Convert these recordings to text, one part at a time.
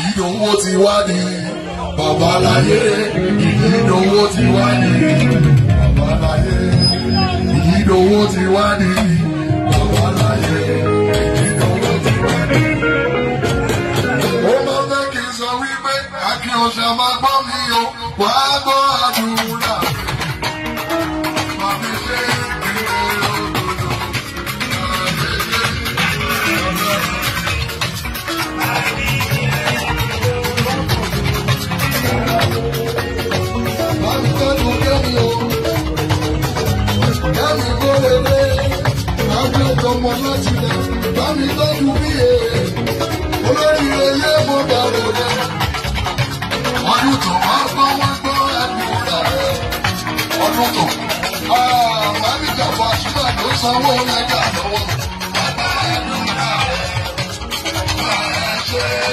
ìdòwò ti wá ní babaláyé ìdòwò ti wá ní babaláyé ìdòwò ti wá ní babaláyé ìdòwò ti wá ní. ó máa fẹ́ kí n sọ wípé akin ọ̀sẹ̀ máa gbọ́ mi o wàá gbọ́ àdúrà. Màmí ṣe ìpínlẹ̀ òdòdó. Màmí tọ́jú kẹ́mi o. Kẹ́mi kó lè dé. Màmí ọmọ láti lẹ̀. Màmí tọ́jú bí e. Olórí eyé mo dàrú dẹ. Ọdún tó wá gbọ́ wá gbọ́ àdúrà rẹ̀. Ọdún tó. Màmí jàpọ̀ àṣìbà ló sanwó mẹ́ta lọ́wọ́. Bàbá àdúrà rẹ̀. Máa ṣe é.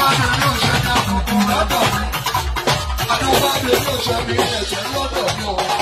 Adúbádé ló ṣe ní ẹ̀jẹ̀ lọ́dọ̀ mi o.